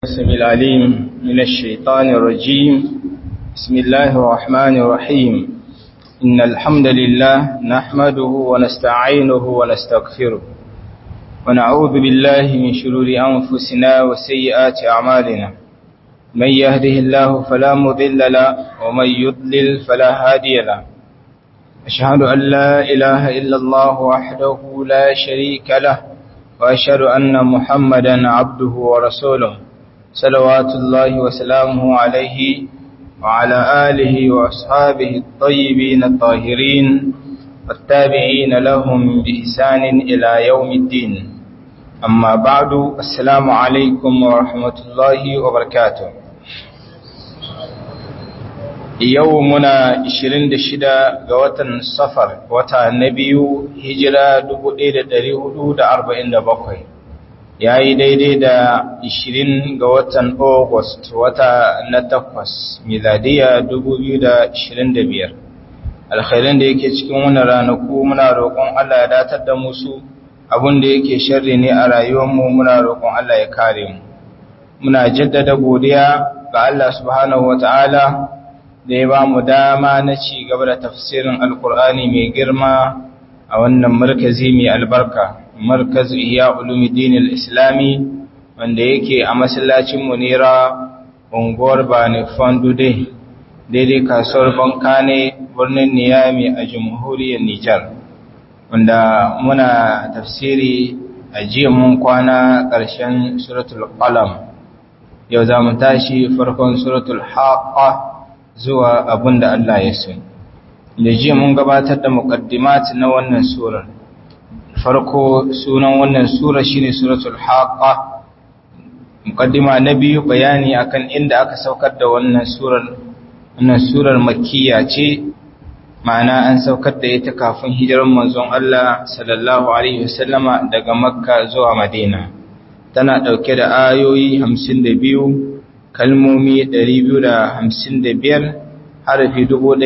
السميع العليم من الشيطان الرجيم بسم الله الرحمن الرحيم إن الحمد لله نحمده ونستعينه ونستغفره ونعوذ بالله من شرور أنفسنا وسيئات أعمالنا من يهده الله فلا مضل له ومن يضلل فلا هادي له أشهد أن لا إله إلا الله وحده لا شريك له وأشهد أن محمدا عبده ورسوله صلوات الله وسلامه عليه وعلى آله وأصحابه الطيبين الطاهرين والتابعين لهم بإحسان إلى يوم الدين أما بعد السلام عليكم ورحمة الله وبركاته يومنا 26 ga watan safar wata na biyu hijira 1447 ya yi daidai da 20 ga watan August wata na takwas miladiya 2025 alkhairin da yake cikin wannan ranaku muna roƙon Allah ya datar da musu abin da yake sharri ne a rayuwarmu muna roƙon Allah ya kare mu muna jaddada godiya ga Allah subhanahu wata'ala da ya ba mu dama na ci gaba da tafsirin alkur'ani mai girma a wannan markazi mai albarka markaz iya ulumuddin al-islami wanda yake a masallacin munira unguwar bani fandude daidai kasuwar bankane birnin niyami a jamhuriyar nijar wanda muna tafsiri a jiya mun kwana ƙarshen suratul qalam yau za mu tashi farkon suratul haqqa zuwa abinda Allah ya so da jiya mun gabatar da muqaddimat na wannan surar farko sunan wannan sura shine suratul haqa muqaddima na biyu bayani akan inda aka saukar da wannan surar wannan surar makkiya ce ma'ana an saukar da ita kafin hijirar manzon Allah sallallahu alaihi wasallama daga makka zuwa madina tana dauke da ayoyi 52 kalmomi 255 harafi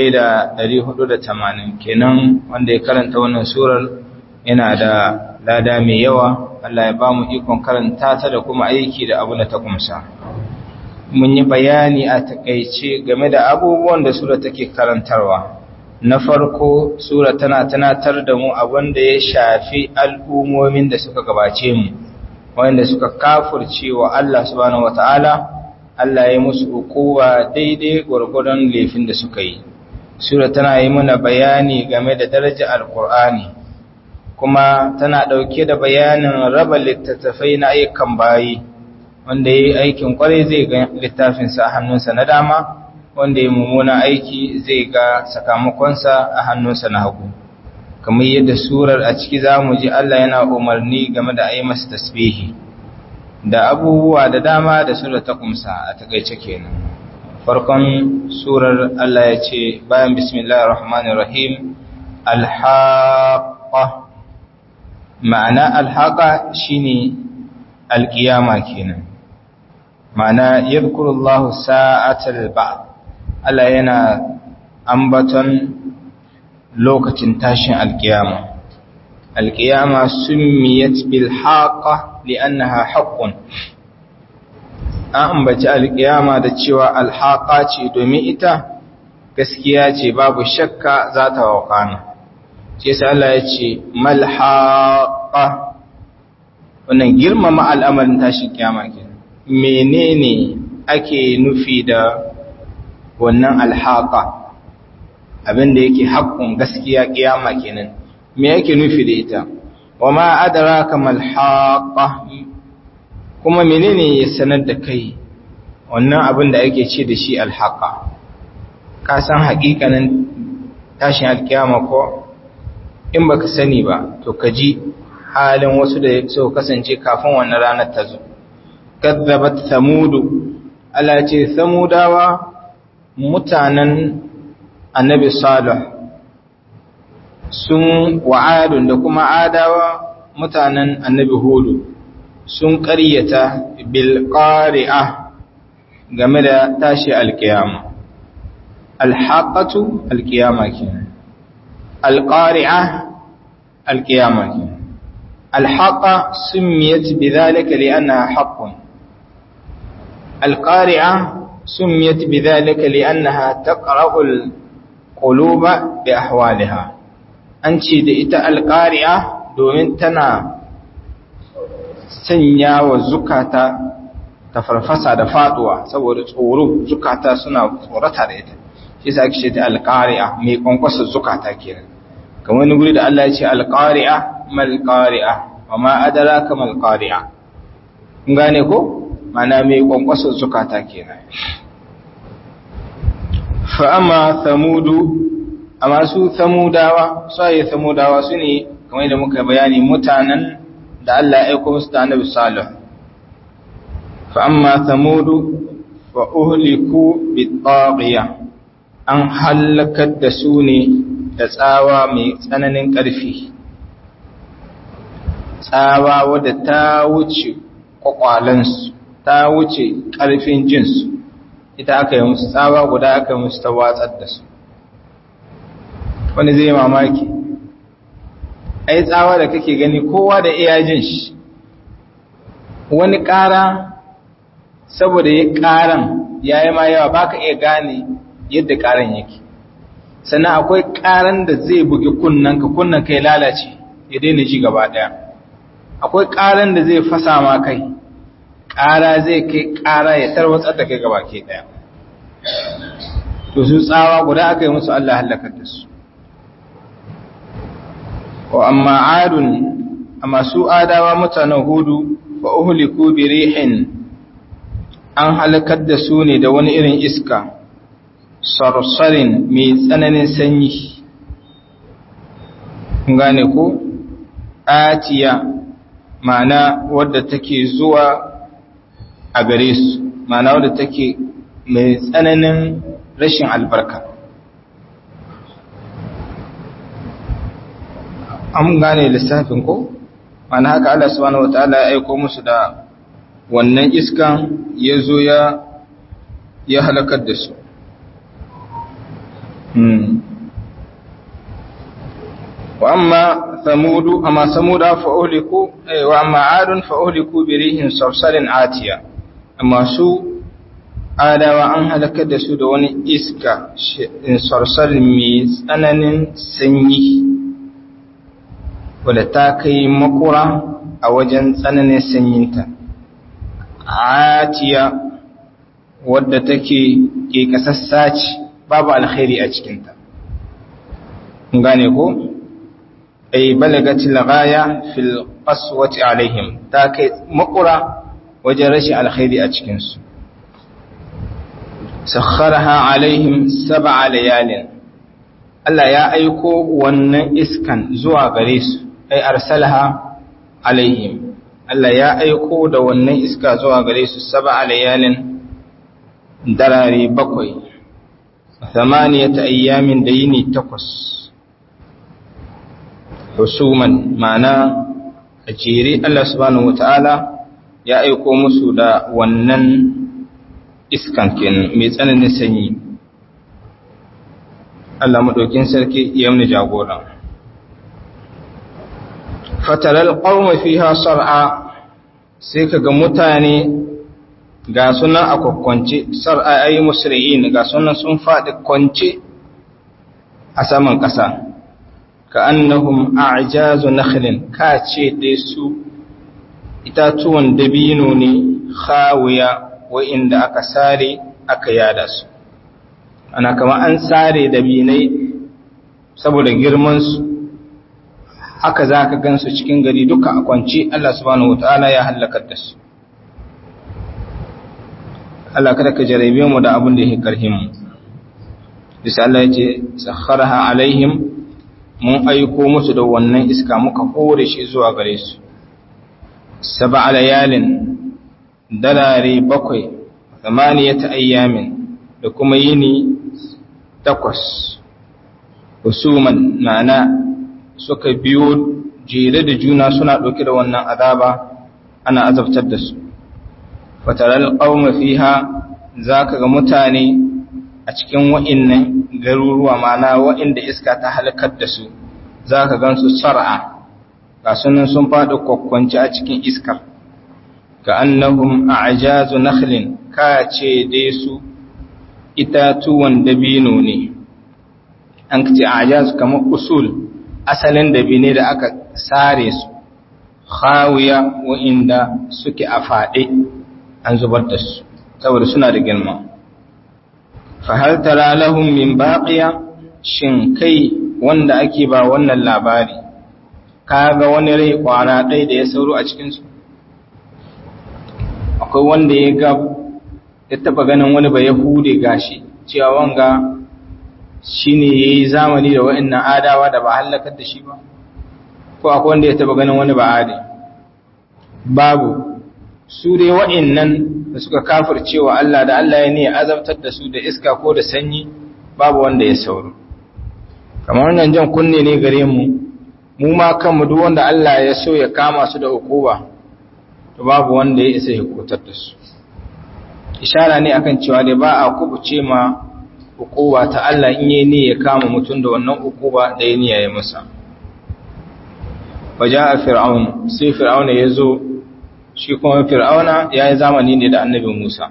1480 kenan wanda ya karanta wannan surar yana da lada mai yawa Allah ya ba mu ikon karanta ta da kuma aiki da abu da ta kumsa mun yi bayani a takaice game da abubuwan da sura take karantarwa na farko sura tana tunatar da mu abin da ya shafi al'ummomin da suka gabace mu wanda suka kafurce wa Allah subhanahu wataala Allah ya musu hukuwa daidai gwargwadon laifin da suka yi sura tana yi mana bayani game da darajar alkur'ani kuma tana ɗauke da bayanin raba littattafai na ayyukan bayi wanda ya yi aikin kwarai zai ga littafinsa a hannunsa na dama wanda ya mummuna aiki zai ga sakamakonsa a hannunsa na hagu kamar yadda surar a ciki za mu ji Allah yana umarni game da a yi masa tasbihi da abubuwa da dama da surar ta kumsa a takaice kenan farkon surar Allah ya ce bayan bismillahir rahmanir rahim alhaqqa ma'ana alhaqa shine alqiyama kenan ma'ana yadhkurullahu sa'atal ba'd Allah yana ambaton lokacin tashin alqiyama alqiyama summiyat bil haqa li'annaha haqqun an ambaci alqiyama da cewa alhaqa ce domin ita gaskiya ce babu shakka za ta wakana ce sai Allah ya ce malhaqa wannan girmama al'amarin tashin kiyama kenan menene ake nufi da wannan alhaqa abinda yake haƙƙun gaskiya kiyama kenan me yake nufi da ita wama adraka malhaqa kuma menene ya sanar da kai wannan abin da ake ce da shi alhaqa ka san haƙiƙanin tashin alkiyama ko in baka sani ba to ka ji halin wasu da so kasance kafin wannan ranar ta zo kadzabat samudu Allah ce samudawa mutanen annabi salih sun wa'adun da kuma adawa mutanen annabi hudu sun ƙaryata bil qari'a game da tashi alkiyama alhaqatu alkiyama kenan alqari'a alkiyama kenan alhaqa summiyat bidhalika li'annaha haqqun alqari'a sumiyat bidhalika li'annaha taqra'u alquluba bi ahwaliha an ce da ita alqari'a domin tana sanya wa zukata ta farfasa da faduwa saboda tsoro zukata suna tsorata da ita shi yasa ake ce ta alqari'a mai kwankwasa zukata kenan kamar wani guri da Allah ya ce alqari'a mal qari'a wa ma adraka mal qari'a kun gane ko mana mai kwankwasa zukata kenan fa amma samudu amma su samudawa sai samudawa su ne kamar da muka bayani mutanen da Allah ya aika musu da Annabi Salih fa amma samudu fa uhliku bit-taghiya an halakar da su ne da tsawa mai tsananin ƙarfi tsawa wadda ta wuce kwakwalansu ta wuce ƙarfin jinsu ita aka yi musu tsawa guda aka yi musu ta watsar da su wani zai mamaki ai tsawa da kake gani kowa da iya jin shi wani ƙara saboda ya ƙaran ya yi ma yawa ba ka iya gane yadda ƙaran yake sannan akwai ƙaran da zai bugi kunnanka kunnanka ya lalace ya daina ji gaba ɗaya akwai ƙaran da zai fasa ma kai ƙara zai kai ƙara ya tarwatsar da kai gaba ke ɗaya to su tsawa guda aka yi musu Allah halakar da su wa amma adun amma su adawa mutanen hudu fa uhliku bi rihin an halakar da su ne da wani irin iska sarsarin mai tsananin sanyi gane ko atiya ma'ana wadda take zuwa a gare su ma'ana wadda take mai tsananin rashin albarka an gane lissafin ko ma'ana haka Allah subhanahu wataala ya aiko musu da wannan iskan ya zo ya ya halakar da su wa amma samudu amma samuda fa uhliku wa amma adun fa uhliku bi rihin sarsarin atiya amma su adawa an halakar da su da wani iska sarsarin mai tsananin sanyi wadda ta kai makura a wajen tsananin sanyinta atiya wadda take ke kasassa ce babu alkhairi a cikinta gane ko ay balagatil ghaya fil qaswati alaihim ta kai makura wajen rashin alkhairi a cikin su sakharaha alaihim sab'a layalin Allah ya aiko wannan iskan zuwa gare su ay arsalaha alaihim Allah ya aiko da wannan iska zuwa gare su sab'a layalin darare bakwai thamaniyata ayyamin da yini takwas husuman ma'ana a jere Allah subhanahu wata'ala ya aiko musu da wannan iskan kenan mai tsananin sanyi Allah maɗaukin sarki ya muni jagora fataral qauma fiha sar'a sai kaga mutane ga sunan a kwakwance sar'a ayi musri'in ga sunan sun faɗi kwance a saman ƙasa ka annahum a'jazu nakhlin ka ce dai su itatuwan dabino ne khawiya wa'inda aka sare aka yada su ana kama an sare dabinai saboda girman su haka za ka gansu cikin gari duka a kwanci Allah subhanahu wataala ya halakar da su Allah kada ka jarabe mu da abin da yake karhin mu bisa Allah ya ce sakharaha alaihim mun aiko musu da wannan iska muka hore shi zuwa gare su saba layalin dalare bakwai zamaniyata ayyamin da kuma yini takwas husuman ma'ana suka biyo jere da juna suna ɗauke da wannan azaba ana azabtar da su fataral qauma fiha zaka ga mutane a cikin wa'innan garuruwa mana wa'inda iska ta halakar da su za ka gansu sar'a ga sunan sun faɗi kwakwanci a cikin iskar ka annahum a'jazu nakhlin ka ce dai su itatuwan dabino ne an ce ajaz kamar usul asalin dabine da aka sare su khawiya wa'inda suke a faɗe an zubar da su saboda suna da girma fahal tara lahum min baqiya shin kai wanda ake ba wannan labari kaga wani rai kwana ɗaya da ya sauro a cikin su akwai wanda ya ga ya taba ganin wani ba yahude gashi cewa wanga shine yayi zamani da wa'annan adawa da ba halakar da shi ba ko akwai wanda ya taba ganin wani ba ade babu su dai wa'annan da suka kafircewa Allah da Allah ya ne azabtar da su da iska ko da sanyi babu wanda ya sauro kamar wannan jan kunne ne gare mu mu ma kanmu duk wanda Allah ya so ya kama su da hukuma to babu wanda ya isa ya kutar da su ishara ne akan cewa dai ba a kubuce ma hukuma ta Allah in yi ne ya kama mutum da wannan hukuma da ya niyya ya masa waja fir'aun sai fir'auna ya zo shi kuma fir'auna ya yi zamani ne da annabi Musa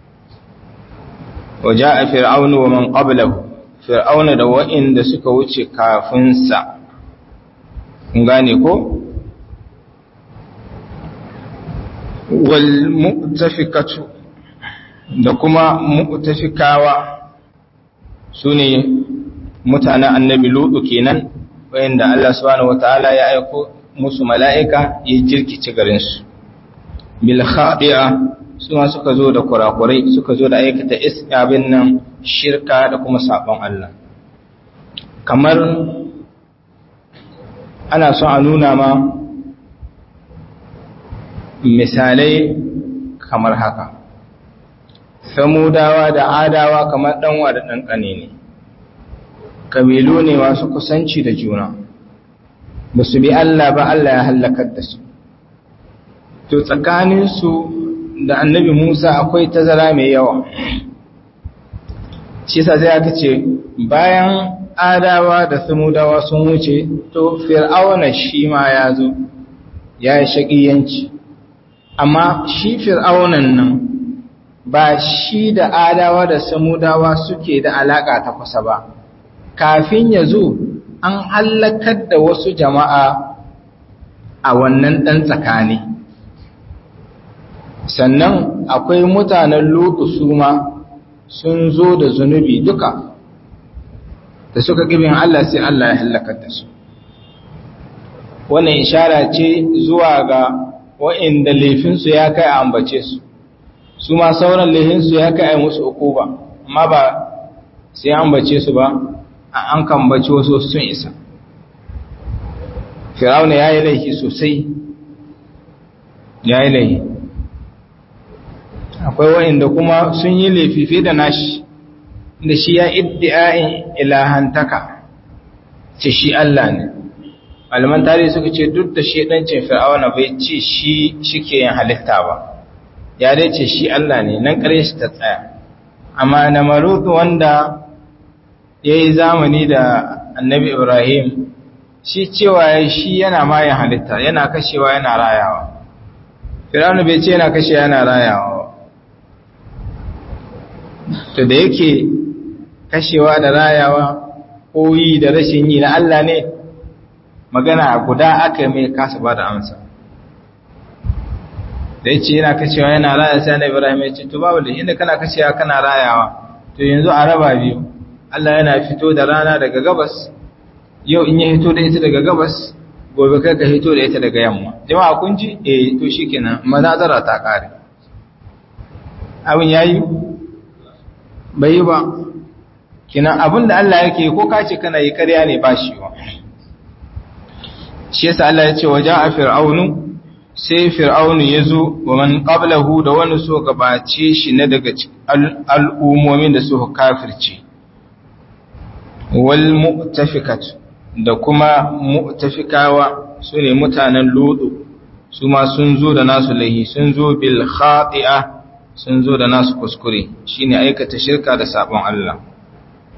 waja a fir'aunu wa man qablahu fir'auna da wa'inda suka wuce kafinsa kun gane ko wal mu'tafikatu da kuma mu'tafikawa sune mutanen annabi lutu kenan wayanda Allah subhanahu wataala ya aiko musu mala'ika ya jirkice garinsu bil khadi'a suma suka zo da kurakurai suka zo da aikata abin nan shirka da kuma sabon Allah kamar ana son a nuna ma misalai kamar haka samudawa da adawa kamar ɗanwa da ɗanƙane ne kabilu ne masu kusanci da juna ba su bi Allah ba Allah ya hallakar da su to tsakaninsu da annabi Musa akwai tazara mai yawa shi sa sai aka ce bayan adawa da samudawa sun wuce to fir'auna shi ma ya zo ya yi shaƙiyanci amma shi fir'aunan nan ba shi da adawa da samudawa suke da alaƙa ta kusa ba kafin ya zo an hallakar da wasu jama'a a wannan ɗan tsakani sannan akwai mutanen lutu su ma sun zo da zunubi duka da suka ƙibin Allah sai Allah ya hallakar da su wannan ishara ce zuwa ga wa'inda laifinsu ya kai a ambace su su ma sauran laifinsu ya kai a musu uku ba amma ba sai ambace su ba an kambace wasu sun isa firawuna ya yi laifi sosai ya yi laifi akwai wa'inda kuma sun yi laifi fiye da nashi da shi ya iddi'a'in ilahantaka ce shi Allah ne malaman tarihi suka ce duk da shedancin fir'auna bai ce shi shike yin halitta ba ya dai ce shi Allah ne nan kare shi ta tsaya amma na marutu wanda ya yi zamani da annabi ibrahim shi cewa shi yana mayan halitta yana kashewa yana rayawa fir'auna bai ce yana kashewa yana rayawa to da yake kashewa da rayawa ko yi da rashin yi na Allah ne magana guda aka mai kasa ba da amsa da yace yana kashewa yana raya sai na Ibrahim ya ce to babu da inda kana kashewa kana rayawa to yanzu a raba biyu Allah yana fito da rana daga gabas yau in ya fito da ita daga gabas gobe kai ka fito da ita daga yamma jama'a kun ji eh to shikenan manazara ta kare abin yayi bai yi ba kina abin da Allah yake ko ka ce kana yi ƙarya ne ba shi wa shi yasa Allah ya ce wa ja'a fir'aunu sai fir'aunu ya zo wa man qablahu da wani so gabace shi na daga al'ummomin da suka kafirce wal mu'tafikat da kuma mu'tafikawa su ne mutanen ludu su ma sun zo da nasu lahi sun zo bil khati'a sun zo da nasu kuskure shine aikata shirka da sabon Allah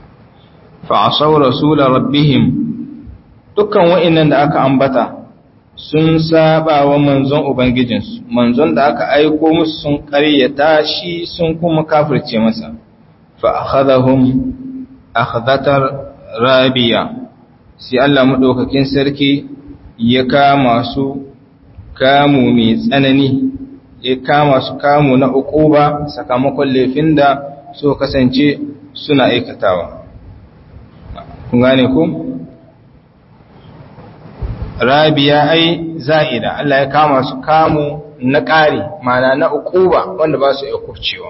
fa asaw rasul rabbihim dukkan wa'annan da aka ambata sun saba wa manzon ubangijinsu manzon da aka aiko musu sun ƙaryata shi sun kuma kafirce masa fa akhadhahum akhdatar rabiya sai Allah madaukakin sarki ya kama su kamu mai tsanani ya kama su kamu na uquba sakamakon laifin da so kasance suna aikatawa kun gane ku rabiya ai za'ida Allah ya kama su kamu na ƙari mana na uquba wanda ba su iya kufcewa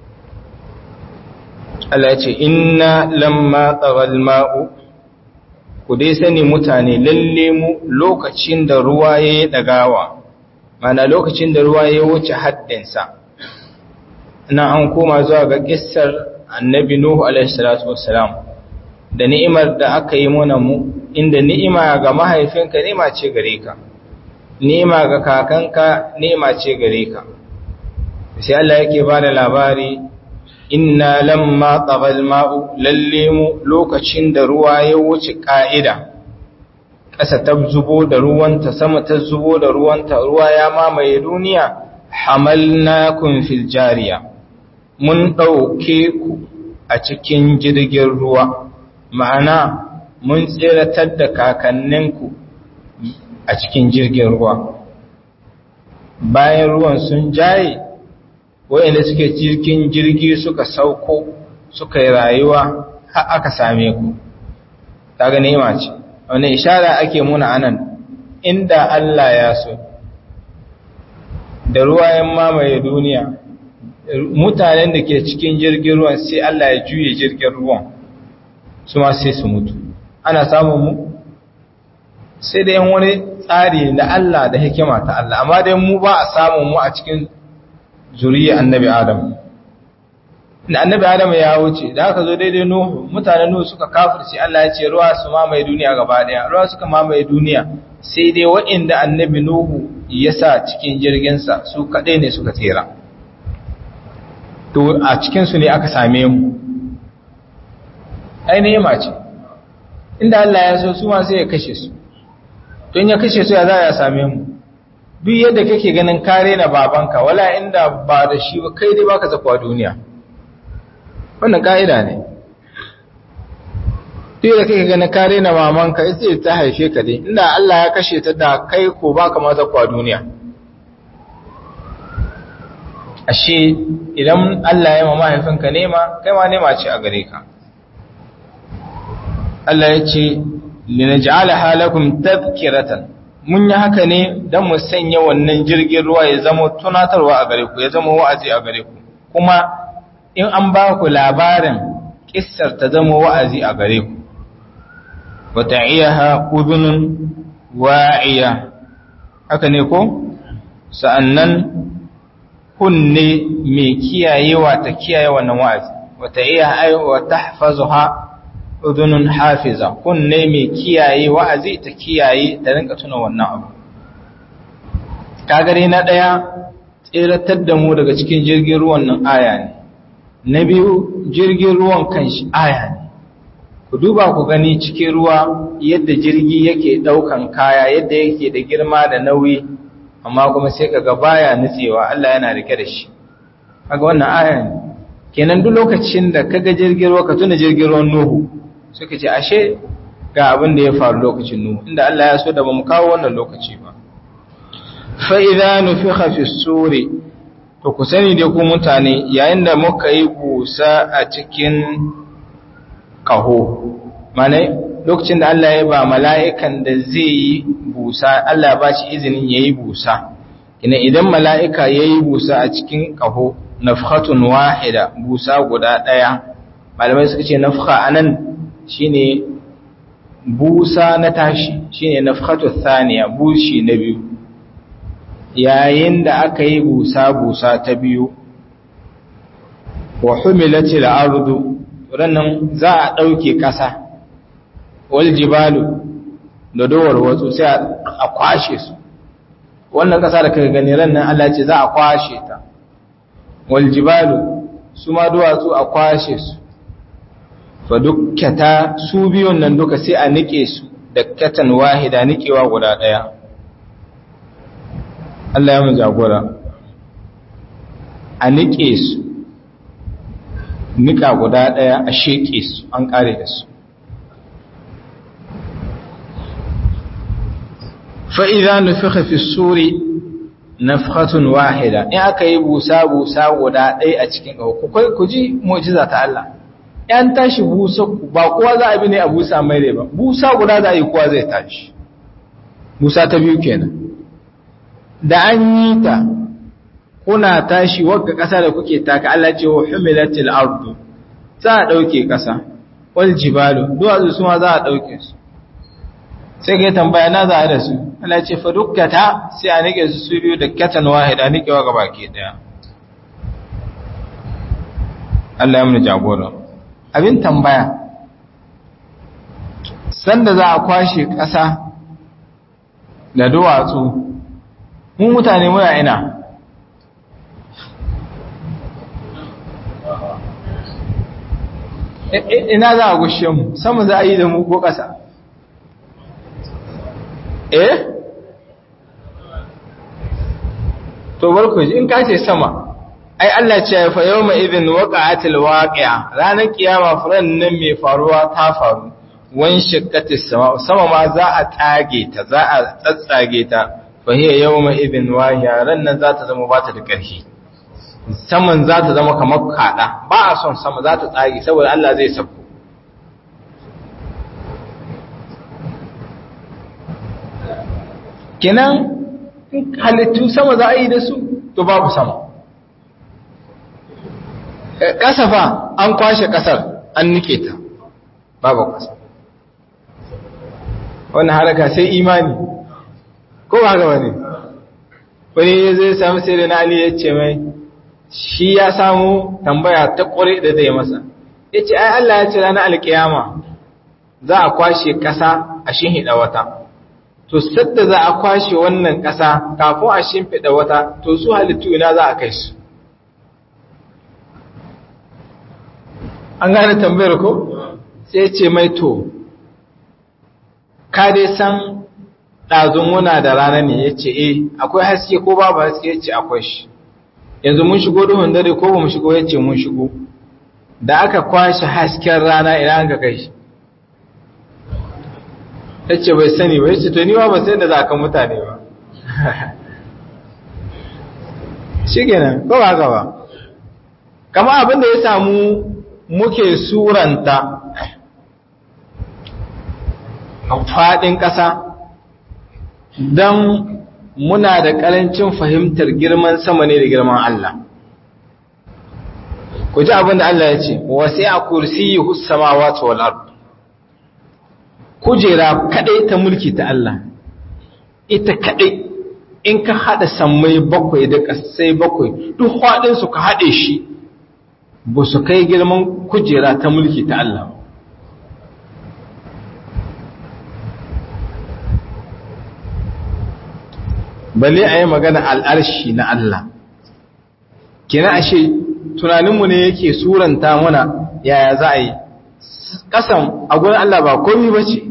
Allah ya ce inna lamma tsagal ma'u ku dai sani mutane lalle mu lokacin da ruwa ya yi ɗagawa mana lokacin da ruwa ya wuce haddinsa na an koma zuwa ga ƙissar annabi Nuhu alaihissalatu wassalam da ni'imar da aka yi mana mu inda ni'ima ga mahaifinka ni'ima ce gare ka ni'ima ga kakanka ni'ima ce gare ka sai Allah yake ba da labari inna lamma tsagal ma'u lalle mu lokacin da ruwa ya wuce ƙa'ida ƙasa ta zubo da ruwanta sama ta zubo da ruwanta ruwa ya mamaye duniya hamalnakum fil jariya mun ɗauke ku a cikin jirgin ruwa ma'ana mun tseratar da kakanninku a cikin jirgin ruwa bayan ruwan sun jaye wayanda suke cikin jirgi suka sauko suka yi rayuwa har aka same ku kaga nema ce wani ishara ake muna anan inda Allah ya so da ruwa ya mamaye duniya mutanen da ke cikin jirgin ruwan sai Allah ya juye jirgin ruwan su ma sai su mutu ana samun mu sai da yan wani tsari da Allah da hikima ta Allah amma dai mu ba a samun mu a cikin zuriya annabi Adam da annabi Adam ya wuce da aka zo daidai Nuhu mutanen Nuhu suka kafirce Allah ya ce ruwa su mamaye duniya gaba daya ruwa suka mamaye duniya sai dai waɗanda annabi Nuhu ya sa cikin jirginsa su kaɗai ne suka tsira to a cikinsu ne aka same mu ainihin mace inda Allah ya so su ma sai ya kashe su don ya kashe su ya za ya same mu duk yadda kake ganin kare na babanka wala inda ba da shi ba kai dai baka zakwa duniya wannan ka'ida ne duk yadda kake ganin kare na mamanka ita ta haife ka dai inda Allah ya kashe ta da kai ko baka ma zakwa duniya ashe idan Allah ya ma mahaifinka nema kai ma nema ce a gare ka Allah ya ce linaj'ala halakum tadhkiratan mun yi haka ne dan mu sanya wannan jirgin ruwa ya zama tunatarwa a gare ku ya zama wa'azi a gare ku kuma in an ba ku labarin kissar ta zama wa'azi a gare ku wa ta'iyaha udhunun wa'iya haka ne ko sa'annan kunne mai kiyayewa ta kiyaye wannan wa'azi wata iya aiwa ta hafazuha udunun hafiza kunne mai kiyaye wa'azi ta kiyaye ta rinka tuna wannan abu kagare na ɗaya tseratar da mu daga cikin jirgin ruwan nan aya ne na biyu jirgin ruwan kanshi aya ne ku duba ku gani cikin ruwa yadda jirgi yake ɗaukan kaya yadda yake da girma da nauyi amma kuma sai kaga baya nutsewa Allah yana rike da shi kaga wannan aya ne kenan duk lokacin da kaga jirgin ruwa ka tuna jirgin ruwan Nuhu suka ce ashe ga abin da ya faru lokacin Nuhu inda Allah ya so da bamu kawo wannan lokaci ba fa idza nufikha fi suri to ku sani dai ku mutane yayin da muka yi busa a cikin kaho mana lokacin da Allah ya ba mala'ikan da zai yi busa Allah ba shi izinin ya yi busa ina idan mala'ika ya yi busa a cikin ƙaho nafhatun wahida busa guda ɗaya malamai suka ce nafha a nan shi ne busa na tashi shi ne nafhatun thaniya bushi na biyu yayin da aka yi busa-busa ta biyu wa humilati al'ardu rannan za a ɗauke ƙasa wal jibalu da dowar wasu sai a kwashe su wannan ƙasa da kaga gani rannan Allah ce za a kwashe ta wal jibalu su ma duwatsu a kwashe su fa dukkata su biyun nan duka sai a nike su dakkatan wahida nikewa guda ɗaya Allah ya mu jagora a niƙe su niƙa guda ɗaya a sheƙe su an ƙare da su fa'iza nufi fi suri nafhatun wahida in aka yi busa-busa guda ɗaya a cikin ɗauku ku ji mujiza ta Allah ‘yan tashi busa ba kowa za a bi ne a busa mai rai ba busa guda za a yi kowa zai tashi busa ta biyu kenan da an yi ta kuna tashi wagga ƙasa da kuke taka Allah ce wa humilatil ardu za a ɗauke ƙasa wal jibalu duwatsu su ma za a ɗauke su sai ka yi tambaya na za a da su Allah ce fa dukkata sai a nike su su biyu da katan wahida nikewa gaba ke ɗaya Allah ya mun jagora abin tambaya sanda za a kwashe ƙasa da duwatsu mu mutane muna ina ina za a gushe mu sama za a yi da mu ko ƙasa eh to barku in ka ce sama ai Allah ce ya fa yawma idhin waqa'atil waqi'a ranar kiyama furan nan mai faruwa ta faru wan shaqqatis sama sama ma za a tage ta za a tsatsage ta fa hiya yawma idhin wahiya ran nan za ta zama bata da ƙarfi saman za ta zama kamar kada ba a son sama za ta tsage saboda Allah zai sako kenan halittu sama za a yi da su to babu sama ƙasafa an kwashe ƙasar an nike ta babu ƙasa wannan haraka sai imani ko ba haka wani wani zai samu sai da na ali ya ce mai shi ya samu tambaya ta ƙware da zai masa ya ce ai Allah ya ce ranar alƙiyama za a kwashe ƙasa a shinhiɗa wata to sadda za a kwashe wannan ƙasa kafin a shimfiɗa wata to su halittu ina za a kai su an gane tambayar ko sai ce mai to ka dai san ɗazun muna da rana ne ya ce e akwai haske ko babu haske ya ce akwai shi yanzu mun shigo duhun dare ko ba mu shigo ya ce mun shigo da aka kwashe hasken rana ina an ka kai shi ta ce bai sani ba ya ce to ni ba ba sai da za ka mutane ba shi kenan ko ba ba kama abin da ya samu muke suranta faɗin ƙasa don muna da ƙarancin fahimtar girman sama ne da girman Allah ku ji abin da Allah ya ce wasu a kursi yi sama wata wal'ar kujera kaɗai ta mulki ta Allah ita kaɗai in ka haɗa sammai bakwai da ƙasai bakwai duk haɗinsu ka haɗe shi ba su kai girman kujera ta mulki ta Allah balle a yi magana al'arshi na Allah kina ashe tunaninmu ne yake suranta mana yaya za a yi ƙasan a gurin Allah ba komi ba ce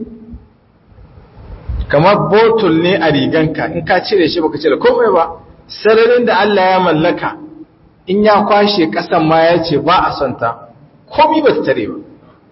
kamar botul ne a riganka in ka cire shi baka cire komai ba sararin da Allah ya mallaka in ya kwashe ƙasan ma ya ce ba a son ta komi ba ta tare ba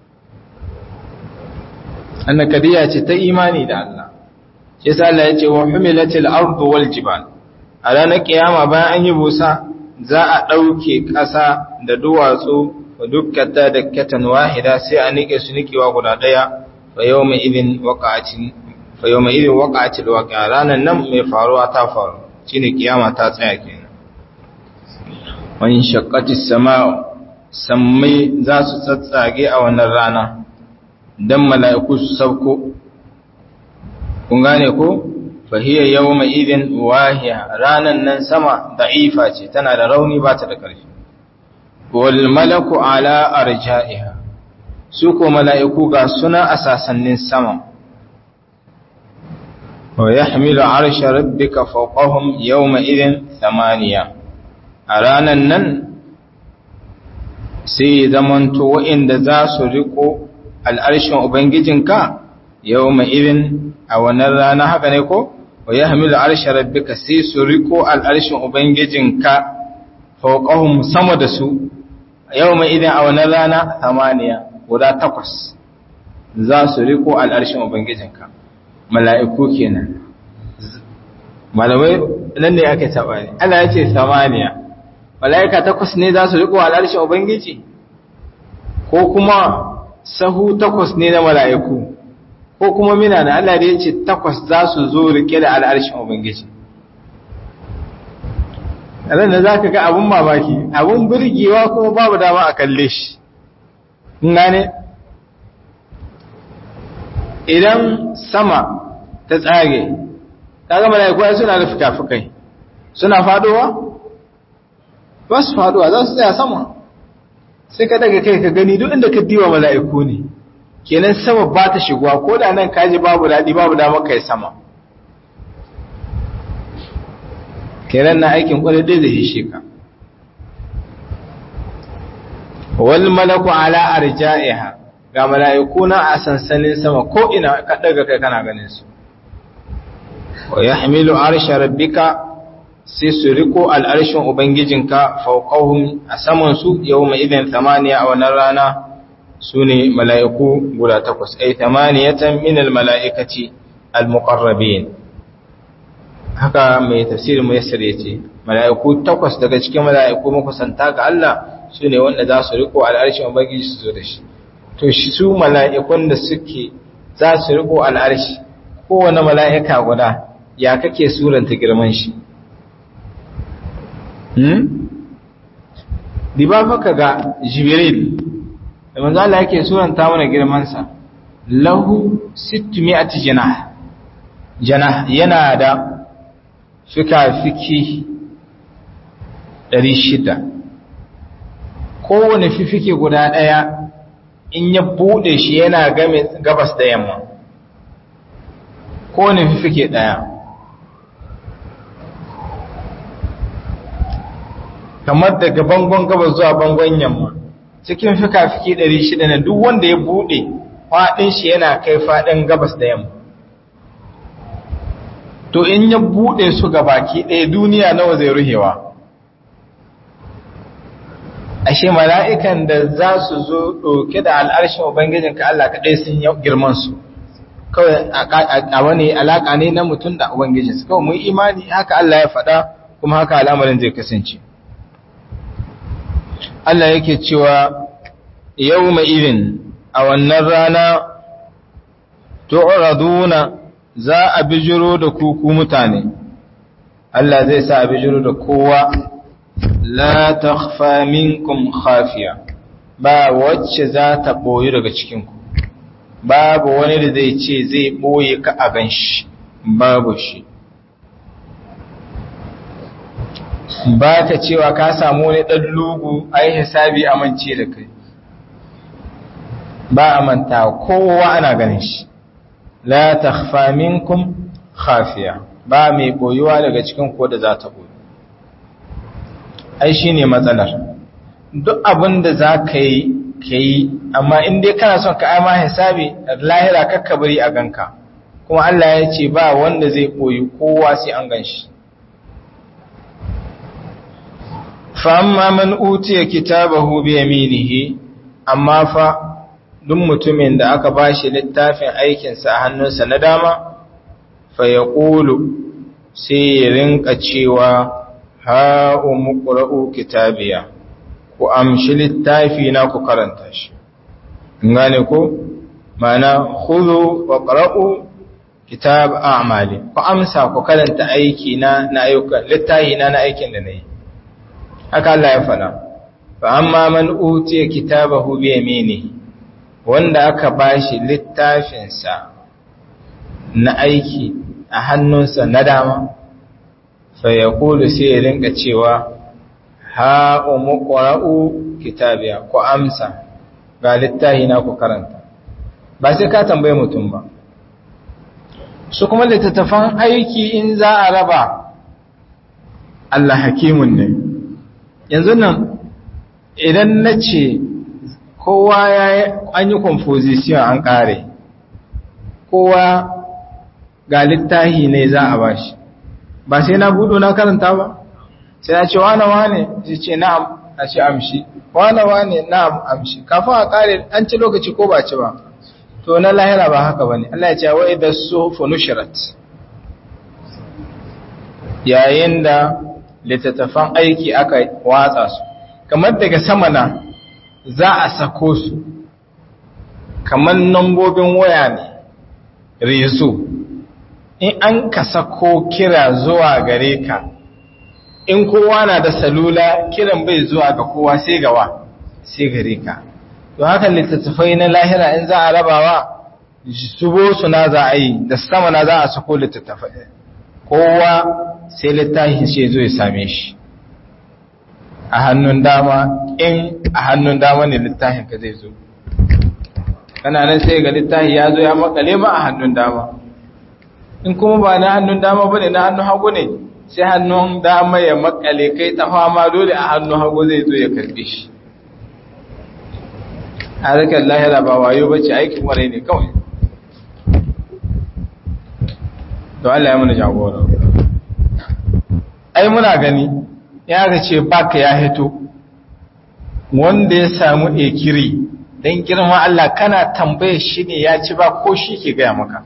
annakadiya ce ta imani da Allah shi sa Allah ya ce wa humilatil ardu wal jibal a ranar kiyama bayan an yi busa za a ɗauke ƙasa da duwatsu wa dukkata da katan wahida sai a nike su nikewa guda ɗaya fa yau mai idin waƙa'acin fa yau mai idin waƙa'acin waƙa ranar nan mai faruwa ta faru shine kiyama ta tsaya kenan wani shakkati sama sammai za su tsatsage a wannan rana dan mala'iku su sauko kun gane ko fahiyar yau mai idin wahiya ranan nan sama da'ifa ce tana da rauni ba ta da ƙarfi wal malaku ala arja'iha su ko mala'iku ga suna a sasannin sama wa yahmilu arsha rabbika fawqahum yawma idin thamaniya a ranan nan sai zamanto wa'inda za su riko al'arshin ubangijinka yau mai irin a wannan rana haka ne ko wa yahmilu arsha rabbika sai su riko al'arshin ubangijinka fawqahum sama da su yawma idan a wannan rana samaniya guda takwas za su riko al'arshin ubangijinka mala'iku kenan malamai nan ne ake taba ne Allah ya ce samaniya mala'ika takwas ne za su riko al'arshin ubangiji ko kuma sahu takwas ne na mala'iku ko kuma mina da Allah da ya ce takwas za su zo rike da al'arshin ubangiji ran da za ka ga abun mamaki abun birgewa kuma babu dama a kalle shi gane idan sama ta tsage kaga mala'iku ai suna da fikafikai suna fadowa ba su fadowa za su tsaya sama sai ka daga kai ka gani duk inda ka diwa mala'iku ne kenan sama ba ta shigowa ko da nan kaji babu daɗi babu dama kai sama kenan na aikin kwarai dai zai hishe ka wal malaku ala arja'iha ga mala'iku na a sansanin sama ko ina ka daga kai kana ganin su wa yahmilu arsha rabbika sai su riko al'arshin ubangijinka fawqahum a saman su yawma idan thamaniya a wannan rana sune mala'iku guda takwas ay thamaniyatan min al mala'ikati al muqarrabin haka mai tafsirin muyassir yace mala'iku takwas daga cikin mala'iku makusanta ga Allah sune wanda za su riko al'arshin ubangiji su zo da shi to shi su mala'ikun da suke za su riko al'arshi kowane mala'ika guda ya kake suranta girman shi hmm? diba maka ga jibril da manzo Allah yake suranta mana girmansa lahu 600 janah janah yana da fika-fiki 600 kowane fifike guda ɗaya in ya buɗe shi yana game gabas da yamma kowane fifike ɗaya kamar daga bangon gabas zuwa bangon yamma cikin fika-fiki 600 na duk wanda ya buɗe faɗin shi yana kai faɗin gabas da yamma to in ya buɗe su ga baki ɗaya duniya nawa zai ruhewa ashe mala'ikan da za su zo ɗauke da al'arshin ubangijin ka Allah kaɗai sun yi girman su kawai a wani alaƙa ne na mutum da ubangijin su kawai mun imani haka Allah ya faɗa kuma haka al'amarin zai kasance Allah yake cewa yau mai irin a wannan rana tu'raduna za a bijiro da kuku mutane Allah zai sa a bijiro da kowa la takhfa minkum khafiya ba wacce za ta boye daga cikinku babu wani da zai ce zai boye ka a ganshi babu shi ba ka cewa ka samu wani ɗan lugu ai hisabi amince da kai ba a manta kowa ana ganin shi la takhfa minkum khafiya ba mai boyuwa daga cikin ko da za ta boye ai shine matsalar duk abin da za ka yi ka yi amma in dai kana son ka aima hisabi lahira kakka bari a ganka kuma Allah ya ce ba wanda zai boyi kowa sai an gan shi fa amma man utiya kitabahu bi yaminihi amma fa duk mutumin da aka bashi littafin aikinsa a hannunsa na dama fa ya ƙulu sai ya rinka cewa ha'u muƙura'u kitabiya ku amshi littafi na ku karanta shi gane ko mana hudu wa ƙara'u kitab a'mali ku amsa ku karanta aiki na na ayyuka littafi na na aikin da na yi haka Allah ya faɗa fa amma man utiya kitabahu bi yaminihi wanda aka bashi littafinsa na aiki a hannunsa na dama fa ya kulu sai ya rinka cewa ha umu ƙwara'u kitabiya ku amsa ga littahi na ku karanta ba sai ka tambaye mutum ba su kuma littattafan aiki in za a raba Allah hakimun ne yanzu nan idan na ce kowa ya yi an yi composition an ƙare kowa ga littahi ne za a bashi ba sai na budo na karanta ba sai na ce wane wane sai ce na'am a ce amshi wane wane na'am amshi kafin a kare an ci lokaci ko ba ci ba to na lahira ba haka bane Allah ya ce wa idha sufu nushrat yayin da littattafan aiki aka watsa su kamar daga sama na za a sako su kamar nambobin waya ne rezo in an ka sako kira zuwa gare ka in kowa na da salula kiran bai zuwa ga kowa sai gawa sai gare ka to haka littattafai na lahira in za a rabawa zubo su na za a yi da sama na za a sako littattafai kowa sai littafin shi zo ya same shi a hannun dama in a hannun dama ne littafin ka zai zo kana nan sai ga littafi ya zo ya makale ma a hannun dama in kuma ba na hannun dama bane na hannun hagu ne sai hannun dama ya makale kai ta fama dole a hannun hagu zai zo ya karbe shi harkar lahira ba wayo bace aikin warai ne kawai to Allah ya mana jagora ai muna gani ya ga ce baka ya hito wanda ya samu ekiri don girma Allah kana tambaye shi ne ya ci ba ko shi ke gaya maka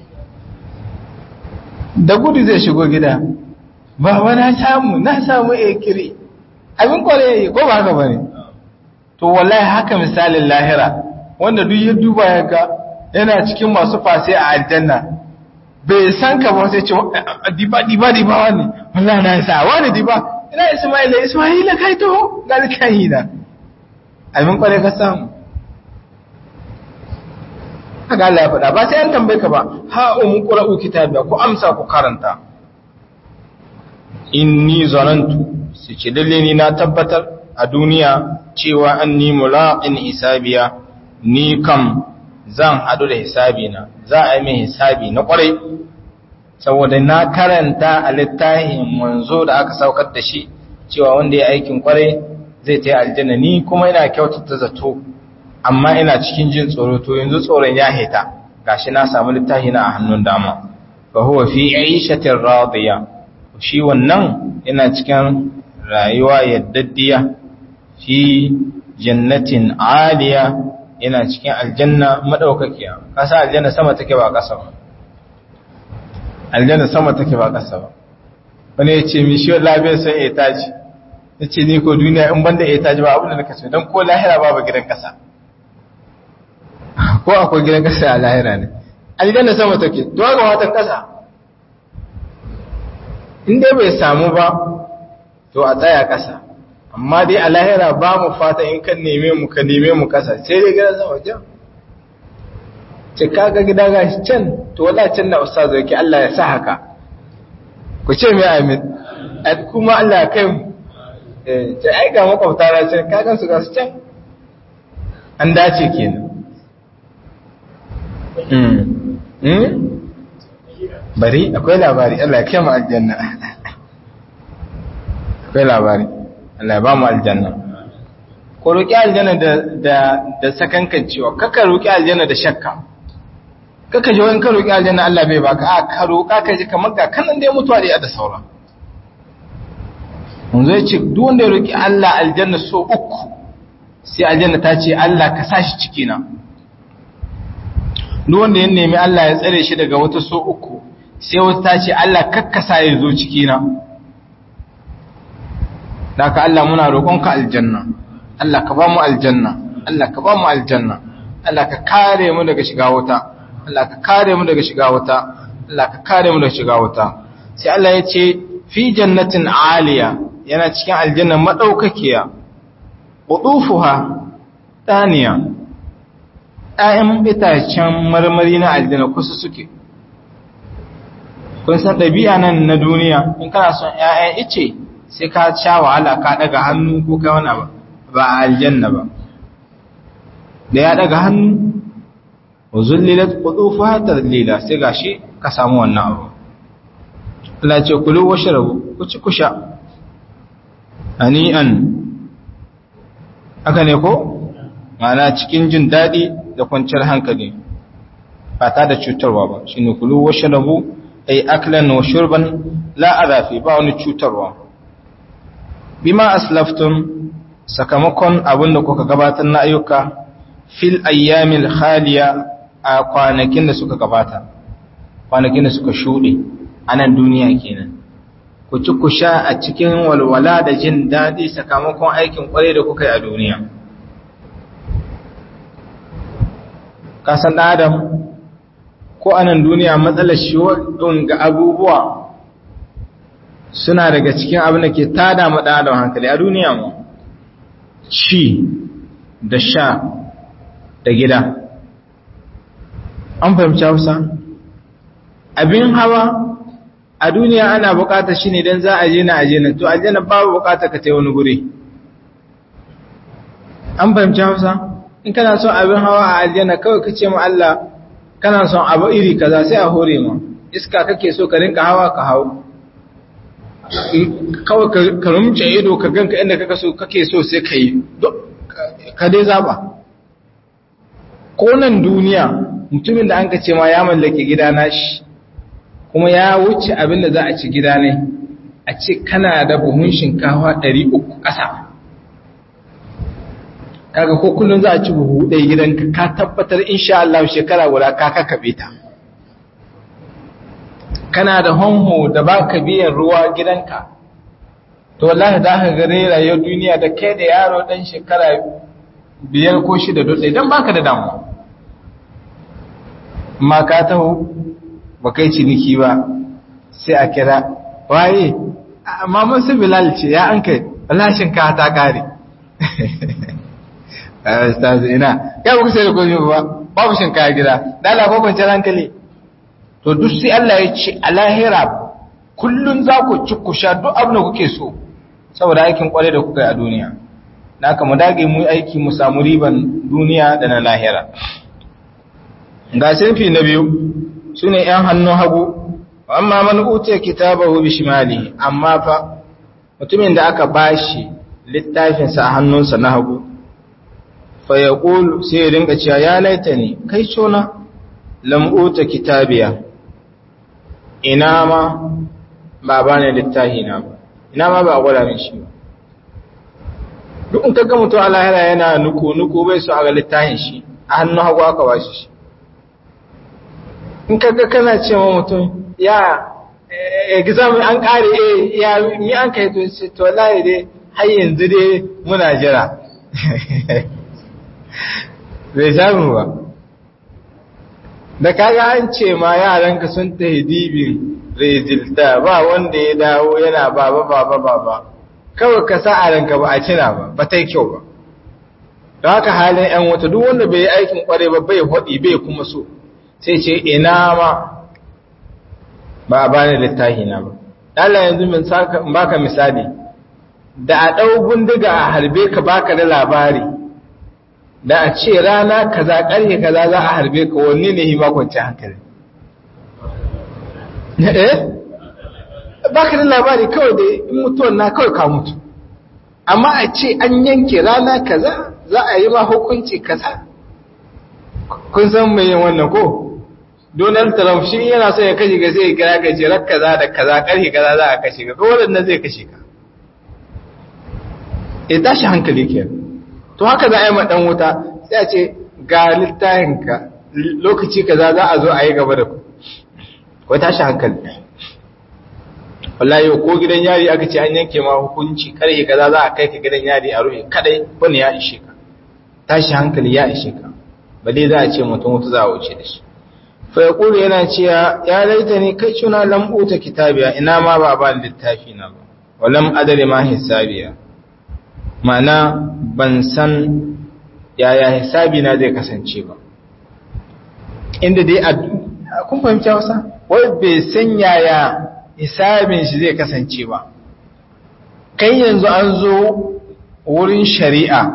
da gudu zai shigo gida ba na samu na samu ekiri abin kwale ko ba haka bane to wallahi haka misalin lahira wanda duk ya duba ya ga yana cikin masu fase a aljanna bai san ka ba sai ce diba diba diba wani wallahi na sa wani diba ina isma'ila isma'ila kai to ga kai da abin kwale ka samu haka Allah ya faɗa ba sai an tambaye ka ba ha umu qra'u kitabiya ku amsa ku karanta inni zanantu sai ce dalle ni na tabbatar a duniya cewa anni mulaqin hisabiya ni kam zan hadu da hisabi na za a yi min hisabi na kwarai saboda na karanta a littafin manzo da aka saukar da shi cewa wanda ya aikin kwarai zai ta yi aljanna ni kuma ina kyautata zato amma ina cikin jin tsoro to yanzu tsoron ya heta gashi na samu littafi na a hannun dama fa huwa fi 'ishatin radiya shi wannan ina cikin rayuwa yaddaddiya fi jannatin aliya ina cikin aljanna madaukakiya kasa aljanna sama take ba kasa ba aljanna sama take ba kasa ba wani ya ce mi shi lafiya san etaji ya ce ni ko duniya in banda etaji ba abin da naka ce don ko lahira babu gidan kasa ko akwai gidan kasa a lahira ne aljanna sama take to ga watan kasa in dai bai samu ba to a tsaya kasa amma dai a lahira ba mu fata in kan neme mu ka neme mu kasa sai dai gidan sama jan ce kaga gida gashi can to wala can na ustazu yake Allah ya sa haka ku ce mai amin kuma Allah ya kai mu eh ce ai ga makwabta na ce kagan su gasu can an dace kenan bari akwai labari Allah ya kai mu aljanna akwai labari Allah ya ba mu aljanna ko roƙi aljanna da da da sakankan cewa kaka roƙi aljanna da shakka kaka ji wani ka roƙi aljanna Allah bai baka a ka roƙa ka ji kamar ga kanan da ya mutuwa da ya da saura mun zo ce duk wanda ya roƙi Allah aljanna so uku sai aljanna ta ce Allah ka sa shi ciki na duk wanda ya nemi Allah ya tsare shi daga wata so uku sai wata ta ce Allah kakkasa ya zo ciki na Daka Allah muna roƙonka aljanna, Allah ka ba mu aljanna, Allah ka ba mu aljanna, Allah ka kare mu daga shiga wuta, Allah ka kare mu daga shiga wuta, Allah ka kare mu daga shiga wuta. Sai Allah ya ce, fi jannatin aliya yana cikin aljanna maɗaukakiya, ƙudufuha ɗaniya, ‘ya'yan itacen marmari na aljanna kusa suke. Kun san ɗabi'a nan na duniya, in kana son ‘ya'yan ice, sai ka sha wahala ka daga hannu ko ka wani ba ba a aljanna ba da ya daga hannu wa zullilat qudufuha tadlila sai gashi ka samu wannan abu Allah ce kulu washrabu ku ci kusha ani'an haka ne ko mana cikin jin dadi da kwanciyar hankali ba ta da cutarwa ba shine kulu washrabu ay aklan wa shurban la adafi ba wani cutarwa bima aslaftum sakamakon abin da kuka gabatar na ayyuka fil ayyamil khaliya a kwanakin da suka gabata kwanakin da suka shuɗe a nan duniya kenan ku ci ku sha a cikin walwala da jin daɗi sakamakon aikin ƙwarai da kuka yi a duniya kasan adam ko a nan duniya matsalar shi ga abubuwa suna daga cikin abin da ke tada ma ɗan adam hankali a duniya mu ci da sha da gida an fahimci hausa abin hawa a duniya ana bukata shi ne don za a je na aje na to aje na babu bukata ka tai wani guri an fahimci hausa in kana son abin hawa a aljanna kawai ka ce ma Allah kana son abu iri kaza sai a hore ma iska kake so ka rinka hawa ka hau kawai ka rumce ido ka ganka inda kake so kake so sai ka yi ka dai zaba ko nan duniya mutumin da an ka ce ma ya mallake gida nashi kuma ya wuce abin da za a ci gida ne a ce kana da buhun shinkawa 300 ƙasa kaga ko kullum za a ci buhu ɗaya gidanka ka tabbatar insha Allah shekara guda ka kakabe ta kana da honho da baka biyan ruwa gidanka to wallahi za ka ga rayuwar duniya da kai da yaro dan shekara biyar ko shida dutse dan baka da damuwa amma ka taho ba kai ciniki ba sai a kira waye amma mun su bilal ce ya an kai lashin ka ta kare ustaz ina kai ba ku sai da komai ba babu shin kaya gida dala ko kwanciyar hankali to duk sai Allah ya ce a lahira kullun za ku ci ku sha duk abin da kuke so saboda aikin kware da kuka yi a duniya na haka mu dage mu aiki mu samu riban duniya da na lahira ga sinfi na biyu sune yan hannun hagu amma man utiya kitabahu bishimali amma fa mutumin da aka bashi littafinsa a hannunsa na hagu fa yaqul sai ya dinga cewa ya laitani kai cona lam uta kitabiya ina ma ba bane littafi na ba ina ma ba gwada min shi ba duk in kaga mutum Allah yana nuku nuku bai so a ga littafin shi a hannun hagu aka bashi shi in kaga kana cewa mutum ya exam an kare eh ya mi an kai to ce to wallahi dai har yanzu dai muna jira bai samu ba da kaga an ce ma yaranka sun ta hidibin rezilta ba wanda ya dawo yana baba baba baba kawai ka sa a ranka ba a cina ba ba ta yi kyau ba da haka halin yan wata duk wanda bai yi aikin kware ba bai hodi bai kuma so sai ce ina ma ba a bani littafi na ba Allah yanzu min saka baka misali da a dau bindiga a harbe ka baka da labari da a ce rana kaza karye kaza za a harbe ka wanne ne hima kwanci hankali eh baka da labari kawai da in mutuwan na kawai ka mutu amma a ce an yanke rana kaza za a yi ma hukunci kaza kun san mai yin wannan ko Donald Trump shi yana so ya kashe ka sai ya kira ka ce rak kaza da kaza karhe kaza za a kashe ka ko wannan zai kashe ka ya tashi hankali ke to haka za a yi ma dan wuta sai a ce ga littafin ka lokaci kaza za a zo a yi gaba da ku ko tashi hankali wallahi ko gidan yari aka ce an yanke ma hukunci karhe kaza za a kai ka gidan yari a ruhe kadai wani ya ishe ka tashi hankali ya ishe ka ba dai za a ce mutum wuta za a wuce da shi fayakulu yana cewa ya laita ne kai cuna lambuta kitabiya ina ma ba ba littafi na ba walam adari ma hisabiya mana ban san yaya hisabi na zai kasance ba inda dai kun fahimci wasa wai bai san yaya hisabin shi zai kasance ba kai yanzu an zo wurin shari'a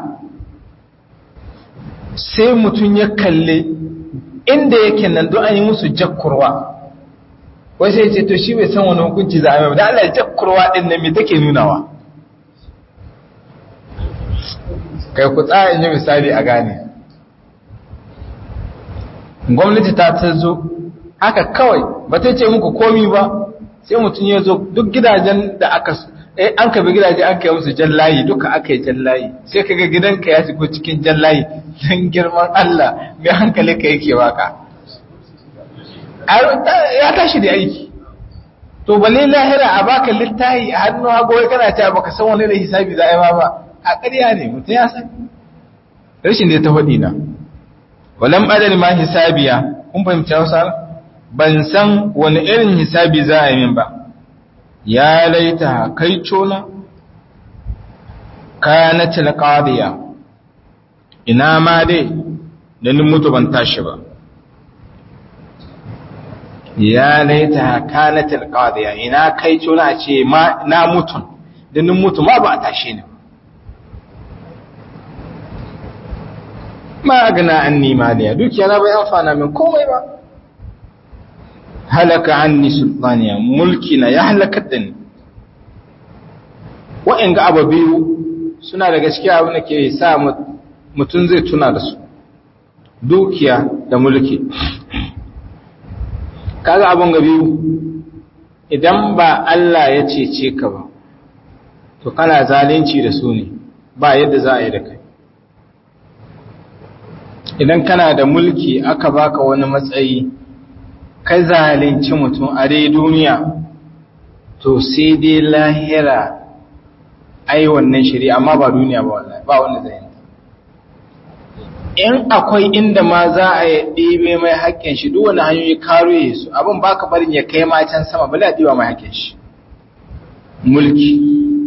sai mutum ya kalli inda yake nan don an yi musu jakkurwa wai sai ce to shi bai san wani hukunci za a mai da Allah jakkurwa din nan me take nunawa kai ku tsaya in yi misali a gane gwamnati ta ta zo haka kawai ba ta ce muku komi ba sai mutum ya zo duk gidajen da aka eh an ka bi gidaje an kai musu jan layi duka aka yi jan layi sai kaga gidanka ya shigo cikin jan layi don girman Allah mai hankali ka yake waka ya tashi da aiki to balle lahira a baka littahi a hannu hago wai kana cewa baka san wani da hisabi za a yi ma ba a ƙarya ne mutum ya san rashin da ta faɗi na walam adal ma hisabiya kun fahimci Hausa ban san wani irin hisabi za a yi min ba ya laita kai cona kanatil qadiya ina ma dai da ni mutu ban tashi ba ya laita kanatil qadiya ina kai cona ce ma na mutun da ni mutu ma ba a tashi ni ma gana anni maliya dukiya na bai amfana min komai ba halaka anni sultaniya mulki na ya halakar da ni wa'in ga abu biyu suna da gaskiya abin da ke sa mutum zai tuna da su dukiya da mulki kaga abin ga biyu idan ba Allah ya cece ka ba to kana zalunci da su ne ba yadda za a yi da kai idan kana da mulki aka baka wani matsayi ka zalunci mutum a dai duniya to sai dai lahira ai wannan shari'a amma ba duniya ba wallahi ba wanda zai in akwai inda ma za a yi ɗebe mai haƙƙin shi duk wani hanyoyi karo ya su abin baka barin ya kai ma can sama bala ɗiba mai haƙƙin shi mulki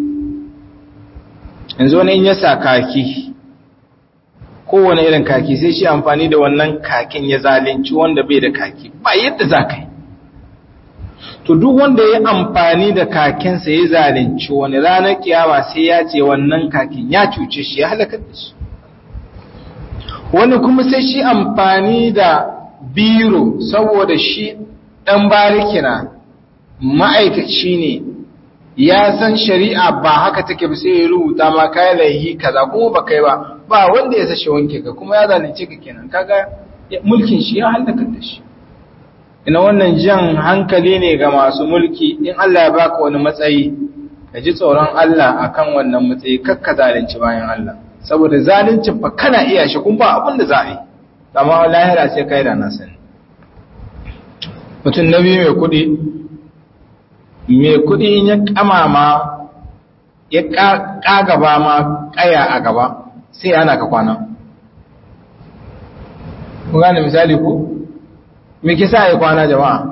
yanzu wani in ya sa kaki kowane irin kaki sai shi amfani da wannan kakin ya zalunci wanda bai da kaki ba yadda za ka yi to duk wanda ya amfani da kakinsa ya zalunci wani ranar kiyama sai ya ce wannan kakin ya cuce shi ya halakar da shi wani kuma sai shi amfani da biro saboda shi ɗan barikina ma'aikaci ne ya san shari'a ba haka take ba sai ya rubuta ma kayan laihi kaza kuma ba kai ba ba wanda ya sashe wanke ka kuma ya zalunce ka kenan kaga mulkin shi ya halaka da shi ina wannan jan hankali ne ga masu mulki in Allah ya baka wani matsayi ka ji tsoron Allah akan wannan matsayi kakka zalunci bayan Allah saboda zaluncin fa kana iya shi kun ba abin da za a yi amma lahira sai kai da na sani mutum na biyu mai kuɗi mai kuɗi in ya kamama ya ƙagaba ma ƙaya a gaba sai ana ka kwana ku gane misali ku me ke sa ya kwana jama'a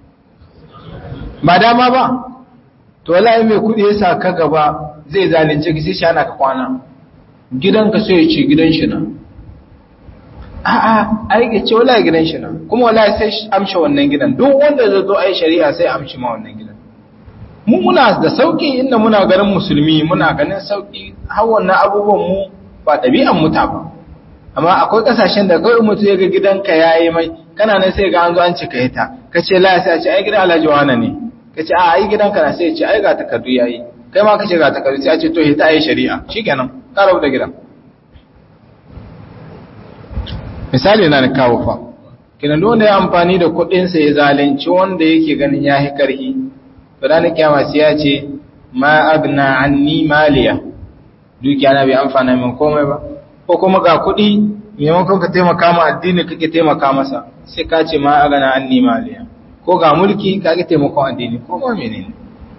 ba dama ba to wallahi mai kudi ya sa ka gaba zai zalunce ki sai shi ana ka kwana gidanka sai ya ce gidan shi na a'a ai ke ce wallahi gidan shi na kuma wallahi sai amshe wannan gidan duk wanda zai zo ai shari'a sai amshi ma wannan gidan mu muna da sauki inda muna ganin musulmi muna ganin sauki har wannan abubuwan mu ba ɗabi'an muta ba amma akwai ƙasashen da kawai mutu ya ga gidanka ya yi mai kana nan sai ga an zo an cika ita ka ce la sai a ce ai gidan alhaji wane ne ka ce a ai gidanka na sai ya ce ai ga takardu ya yi kai ma ka ce ga takardu sai a ce to hita yi shari'a shi kenan ka rabu da gidan misali na da kawo fa kinan wanda ya amfani da kuɗinsa ya zalunci wanda yake ganin ya yi ƙarfi to ranar kiyama sai ya ce ma agna anni maliya dukiya na bai amfana min komai ba ko kuma ga kuɗi maimakon ka taimaka ma addini kake taimaka masa sai ka ce ma agana anni maliya ko ga mulki ka ke taimakon addini ko ma menene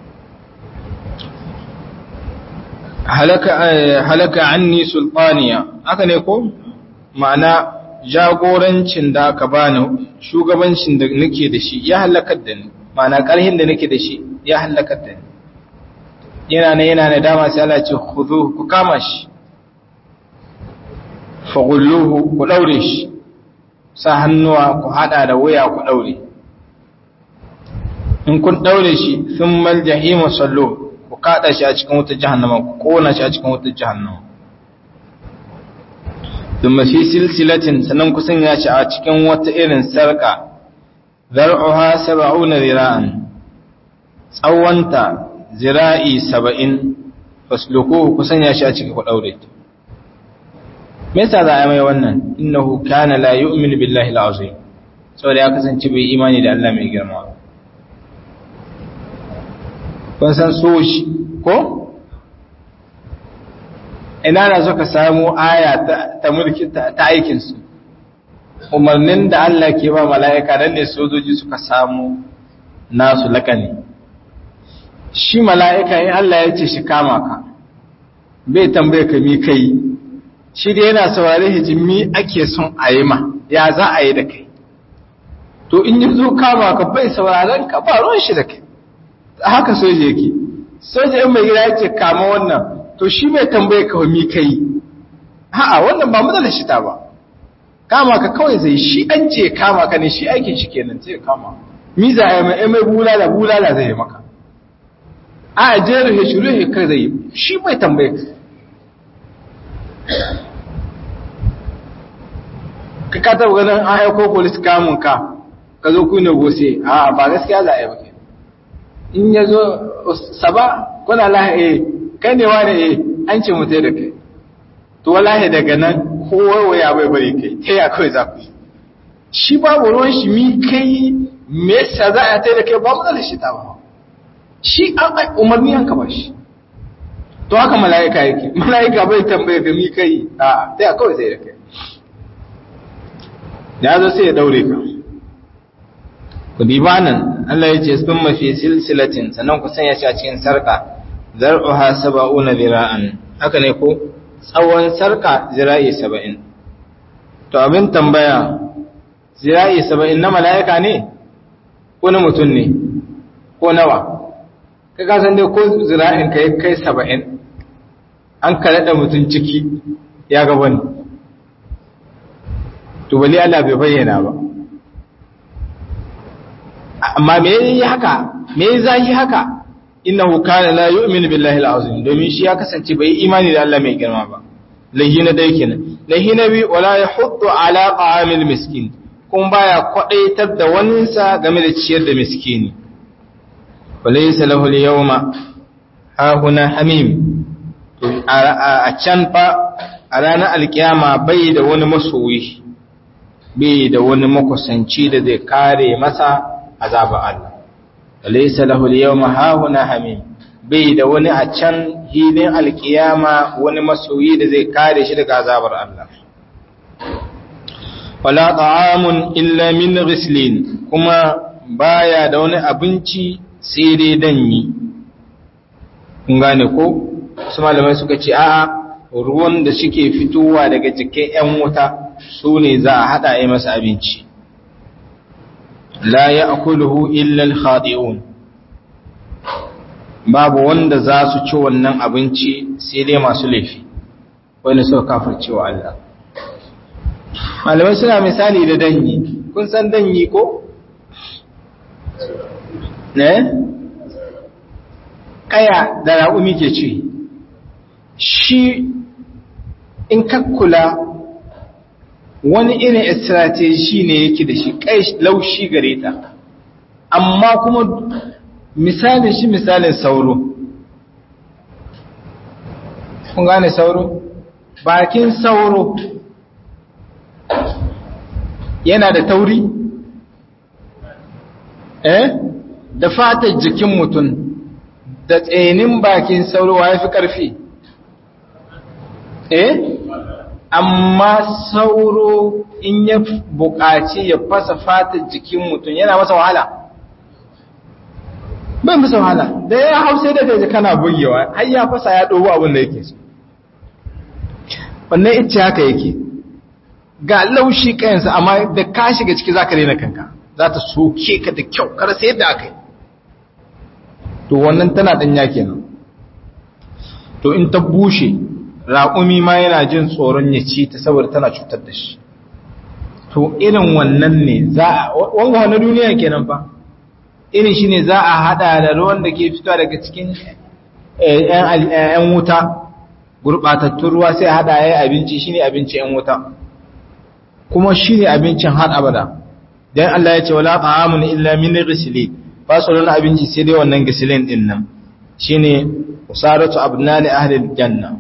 halaka halaka anni sultaniya haka ne ko ma'ana jagorancin da aka bani shugabancin da nake da shi ya halakar da ni ma'ana ƙarhin da nake da shi ya halakar da ni yana ne yana da dama sai Allah ce khudhu ku kama shi faghulluhu ku daure shi sa hannuwa ku hada da waya ku daure in kun daure shi thummal jahima sallu ku kada shi a cikin wutar jahannama ku kona shi a cikin wutar jahannama thumma fi silsilatin sanan ku sanya shi a cikin wata irin sarka zar'uha 70 zira'an tsawanta zira'i saba'in fasluku ku sanya shi a ciki ku ɗaure me yasa za a mai wannan innahu kana la yu'minu billahi al-azim saboda ya kasance bai imani da Allah mai girma kun san so shi ko ina na suka samu aya ta mulki ta aikinsu umarnin da Allah ke ba mala'ika dan ne sojoji suka samu nasu lakani shi mala'ika in Allah ya ce shi kama ka bai tambaye ka mi kai shi da yana saurari hijimi ake son a yi ma ya za a yi da kai to in yi zo kama ka bai sauraron ka ba ruwan shi da kai haka soja yake soja in mai gida yake kama wannan to shi bai tambaye ka mi kai ha'a wannan ba matsalar shi ta ba kama ka kawai zai shi an ce kama ka ne shi aikin shi kenan sai kama mi za a yi mai mai bulala bulala zai yi maka a jeru ya shiru ya kai zai shi bai tambaye ka ka ka taba ganin an aiko polis kamun ka ka zo kuna gose a ba gaskiya za a yi ba in ya zo saba kuna lahi kai ne wa ne an ce mutai da kai to wallahi daga nan kowa ya bai bari kai ta ya kawai za ku yi shi babu ruwan shi mi kai me yasa za a tai da kai ba matsalar shi ta ba shi an umarni an ba shi to haka mala'ika yake mala'ika bai tambaye ka mi kai a ta ya kawai sai da kai ya zo sai ya daure ka ku diba nan Allah ya ce sun mafi silsilatin sannan ku sanya shi a cikin sarka zar'uha saba'una zira'an haka ne ko tsawon sarka zira'i saba'in to abin tambaya zira'i saba'in na mala'ika ne ko na mutum ne ko nawa ka kasan dai ko zira'in ka yi kai saba'in an kalaɗa mutum ciki ya ga wani to bali Allah bai bayyana ba amma me yi haka me yi zahi haka innahu kana la yu'minu billahi al-azim domin shi ya kasance bai imani da Allah mai girma ba lahi na dai kenan lahi na bi wala yahuddu ala ta'amil miskin kun baya kwadaitar da waninsa game da ciyar da miskini walaysa lahu al-yawma ha huna hamim to a can fa a ranar alkiyama bai da wani masoyi bai da wani makusanci da zai kare masa azabar Allah laysa lahu al-yawma hahuna hamim bai da wani a can hilin alkiyama wani masoyi da zai kare shi daga azabar Allah wala ta'amun illa min ghislin kuma baya da wani abinci sai dai danyi kun gane ko su malamai suka ce a'a ruwan da suke fitowa daga cikin 'yan wuta su ne za a haɗa a masa abinci la ya akuluhu illal khadi'un babu wanda za su ci wannan abinci sai dai masu laifi wanda suka kafirce wa Allah malamai suna misali da danyi kun san danyi ko? ne? kaya da raƙumi ke ci shi in kakkula wani irin strategy ne yake da shi kai laushi gare ta amma kuma misalin shi misalin sauro kun gane sauro bakin sauro yana da tauri eh da fatar jikin mutum da tsenin bakin sauro ya fi ƙarfi eh amma sauro in ya buƙaci ya fasa fatar jikin mutum yana masa wahala bai masa wahala da ya hau sai da kai kana bugewa har ya fasa ya dogo abin da yake so wannan ita haka yake ga laushi kayansa amma da ka shiga ciki zaka rena kanka za ta soke ka da kyau kar sai yadda aka yi to wannan tana danya kenan to in ta bushe raƙumi ma yana jin tsoron ya ci ta saboda tana cutar da shi to irin wannan ne za a wanga wani duniya kenan fa irin shi ne za a hada da ruwan da ke fitowa daga cikin ‘yan wuta gurɓatattun ruwa sai hada ya yi abinci shi ne abinci ‘yan wuta kuma shi ne abincin har abada don Allah ya ce wala ta'amun illa min gisili ba su wani abinci sai dai wannan gisilin ɗin nan shi ne usaratu abnani ahlil janna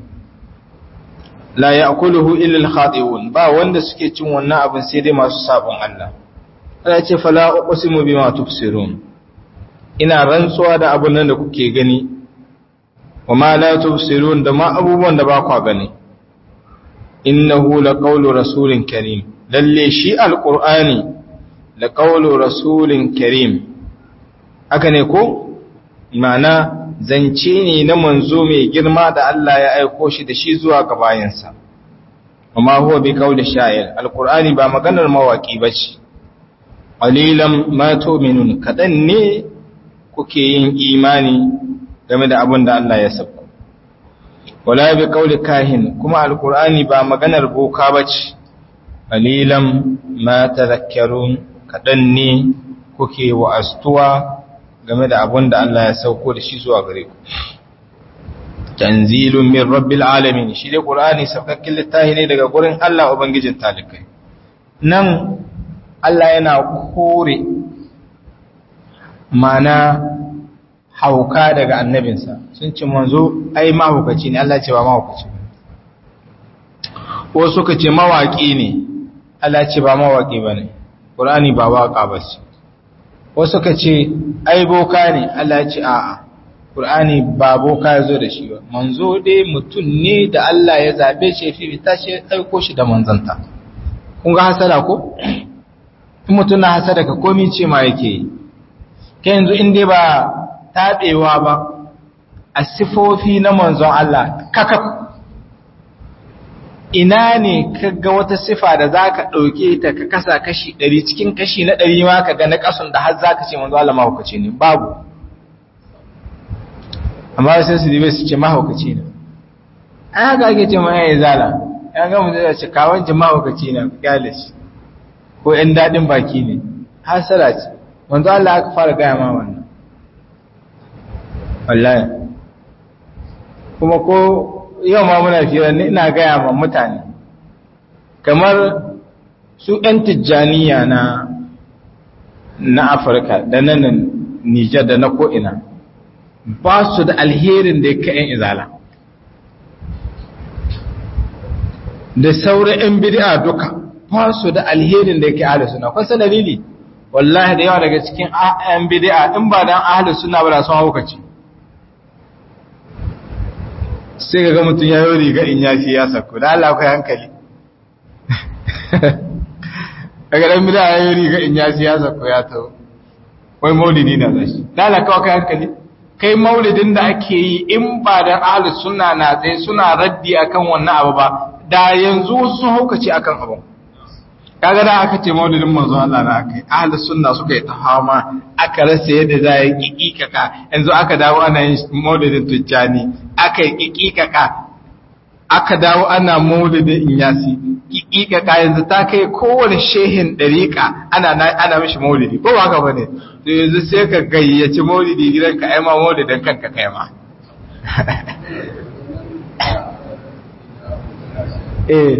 la ya'kuluhu illa al-khati'un ba wanda suke cin wannan abin sai dai masu sabon Allah Allah ce fala uqsimu bima tubsirun ina rantsuwa da abun nan da kuke gani wa ma la tubsirun da ma abubuwan da ba ku gani innahu laqawlu rasulin karim lalle shi alqur'ani laqawlu rasulin karim haka ne ko ma'ana zance ne na manzo mai girma da Allah ya aiko shi da shi zuwa ga bayansa amma huwa bi qawli sha'ir alqur'ani ba maganar mawaki bace qalilan ma tu'minun kadan ne kuke yin imani game da abin da Allah ya sako wala bi qawli kahin kuma alqur'ani ba maganar boka bace qalilan ma tadhakkarun kadan ne kuke wa'astuwa game da abin da Allah ya sauko da shi zuwa gare ku tanzilun min rabbil alamin shi dai qur'ani saukakken littafi ne daga gurin Allah ubangijin talikai nan Allah yana kore mana hauka daga annabinsa sun ce manzo ai mahaukaci ne Allah ce ba mahaukaci ko suka ce mawaki ne Allah ce ba mawaki bane qur'ani ba waka ba ce wasu ka ce ai boka ne Allah ce a'a Qur'ani ba boka ya zo da shi ba manzo dai mutum ne da Allah ya zabe shi fi ta shi aiko shi da manzanta kun ga hasada ko in mutum na hasada ka komi ce ma yake yi kai yanzu in dai ba tabewa ba a sifofi na manzon Allah kaka ina ne kaga wata sifa da zaka dauke ta ka kasa kashi 100 cikin kashi na 100 ma kaga na kasun da har zaka ce manzo Allah mahaukaci ne babu amma sai su dibe su ce mahaukaci ne an haka ake ce ma yayi zala ya ga mu da ce kawon ji mahaukaci ne kyalish ko ɗan dadin baki ne hasara ce manzo Allah aka fara gaya ma wannan wallahi kuma ko yau ma muna fiye ne ina gaya ma mutane kamar su 'yan tijjaniya na na afirka da nan nijar da na ko'ina ba su da alherin da ya ka 'yan izala da sauran 'yan bid'a duka ba su da alherin da ya ka ahli suna kwasa dalili wallahi da yawa daga cikin 'yan bid'a in ba dan ahli suna ba da sun haukaci sai ga mutum ya yi riga in ya fi ya sako da Allah kai hankali daga dan bida ya yi riga in ya fi ya sako ya taho wai maulidi na zashi da Allah kawai kai hankali kai maulidin da ake yi in ba da ahlus sunna na tsaye suna raddi akan wannan abu ba da yanzu sun haukace akan abu kaga da aka ce maulidin manzo Allah na akai ahlus sunna suka yi tahama aka rasa yadda za yi kikikaka yanzu aka dawo ana yin maulidin tujjani aka yi kikikaka aka dawo ana maulidin inyasi kikikaka yanzu ta kai kowane shehin dariƙa ana ana mishi maulidi ko ba haka bane to yanzu sai ka gayyaci maulidi gidanka ai ma maulidin kanka kai ma eh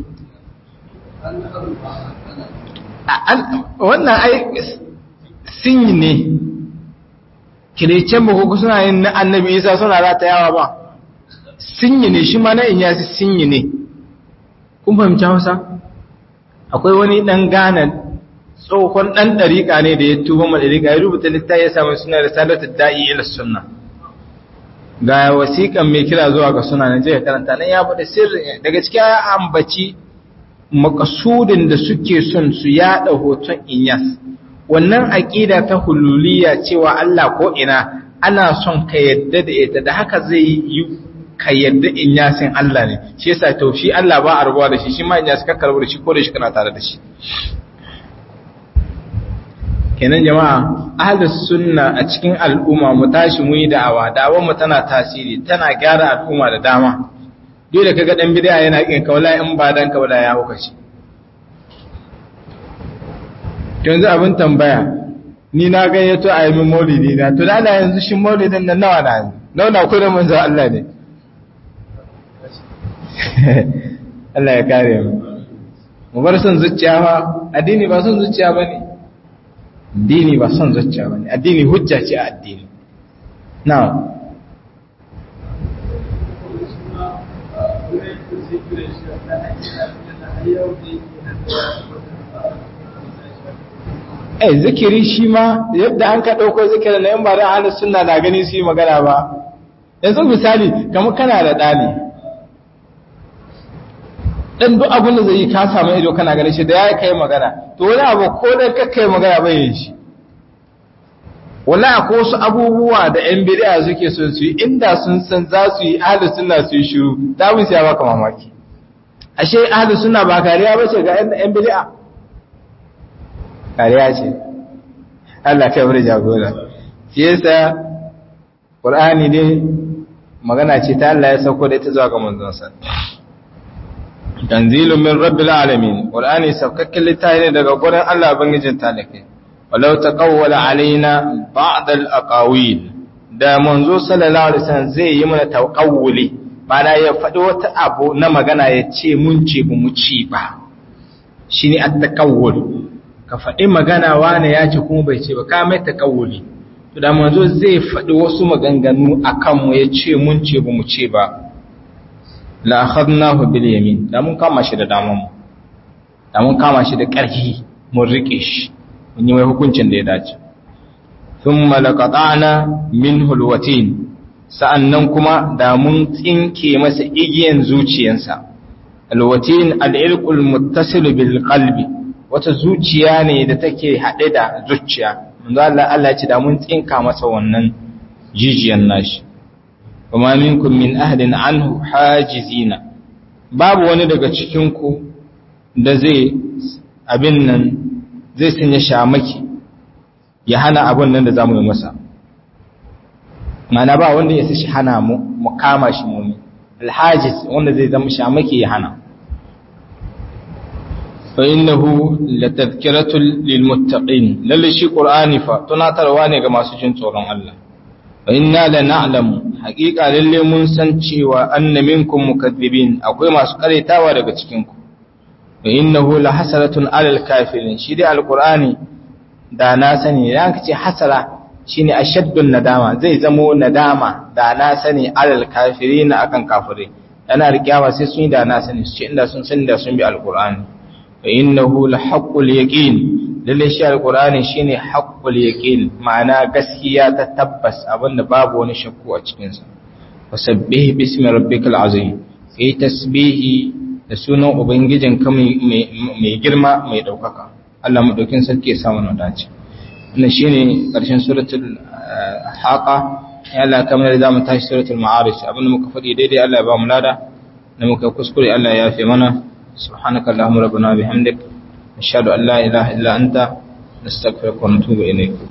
wannan ai sinyi ne kirecen ba ko suna yin na annabi isa suna rata yawa ba sinyi ne shi ma na in yasi sinyi ne kun fahimci hausa akwai wani dan gana tsohon dan dariƙa ne da ya tuba ma dariƙa ya rubuta littafi ya samu suna risalatu da'i ila sunna ga wasiƙan mai kira zuwa ga suna na je karanta nan ya faɗi sirri daga cikin ya ambaci makasudin da suke son su yada hoton inyas wannan aƙida ta hululiya cewa Allah ko ina ana son ka yadda da ita da haka zai yi ka yadda inyasin Allah ne shi yasa to shi Allah ba a rubuwa da shi shi ma inyas ka karbu da shi ko da shi kana tare da shi kenan jama'a ahlus sunna a cikin al'umma mu tashi mu yi da'awa da'awar mu tana tasiri tana gyara al'umma da dama dole kaga dan bid'a yana kin kaula in ba dan kaula ya huka shi yanzu abin tambaya ni na gayyato a yi min maulidi na to da Allah yanzu shi maulidin nan nawa na yanzu nawa na kudin manzo Allah ne Allah ya kare mu mu bar son zuciya ba addini ba son zuciya bane addini ba son zuciya bane addini hujja ce a addini na'am eh zikiri shi ma yadda an ka dauko zikirin na yan ba da ahlus sunna na gani su yi magana ba yanzu misali kamar kana da dani dan duk abin da zai yi ka samu ido kana ganin shi da ya kai magana to wani abu ko da ka kai magana bai yin shi wallahi ko wasu abubuwa da yan bid'a suke so su yi inda sun san za su yi ahli sunna su yi shiru da mun sai baka mamaki ashe ahli sunna ba kariya bace ga yan bid'a kariya ce Allah kai bari jagora shi yasa Qur'ani ne magana ce ta Allah ya sauko da ita zuwa ga manzon sa tanzilun min rabbil alamin qur'ani saukakken littafi ne daga gurin Allah bangijin talake walau taqawwala alaina ba'd al aqawil da manzo sallallahu alaihi wasallam zai yi mana taqawuli bana ya faɗi wata abu na magana ya ce mun ce bu mu ci ba shine at taqawul ka faɗi magana wani ya ce kuma bai ce ba ka mai taqawuli to da manzo zai faɗi wasu maganganu akan mu ya ce mun ce bu mu ce ba la akhadnahu bil yamin da mun kama shi da daman mu da mun kama shi da ƙarfi mun rike shi mun yi mai hukuncin da ya dace thumma laqata'na minhu alwatin sa'annan kuma da mun tsinke masa igiyan zuciyansa alwatin al'ilqul muttasil bil qalbi wata zuciya ne da take hade da zuciya manzo Allah Allah ya ce da mun tsinka masa wannan jijiyan nashi وما منكم من أهل عنه حاجزين babu wani daga cikinku da zai abin nan zai sanya shamaki ya hana abin nan da za mu yi masa mana ba wanda ya sashi hana mu mu kama shi mummi alhajiz wanda zai zama shamaki ya hana fa innahu latadhkiratul lilmuttaqin lalle shi qur'ani fa tunatarwa ne ga masu jin tsoron Allah wa inna la na'lamu haqiqa lalle mun san cewa anna minkum mukaththibin akwai masu karetawa daga cikin ku wa innahu la hasaratun alal kafirin shi dai alqur'ani da na sani idan ka ce hasara shine ashaddun nadama zai zamo nadama da na sani alal kafirin akan kafirai yana rikiyawa sai sun yi da na sani su ce inda sun sani da sun bi alqur'ani wa innahu la haqqul yaqin lalle shi alqur'ani shine haqqul yaqin ma'ana gaskiya ta tabbas abinda babu wani shakku a cikin sa wasabbih bismi rabbikal azim kai tasbihi da sunan ubangijin ka mai girma mai daukaka Allah madaukin sarki ya samu na dace wannan shine karshen suratul haqa ya Allah kamar da mu tashi suratul ma'arij abinda muka faɗi daidai Allah ya ba mu lada da muka kuskure Allah ya yafe mana subhanakallahumma rabbana bihamdik nashhadu an la ilaha illa anta nastaghfiruka wa natubu ilayk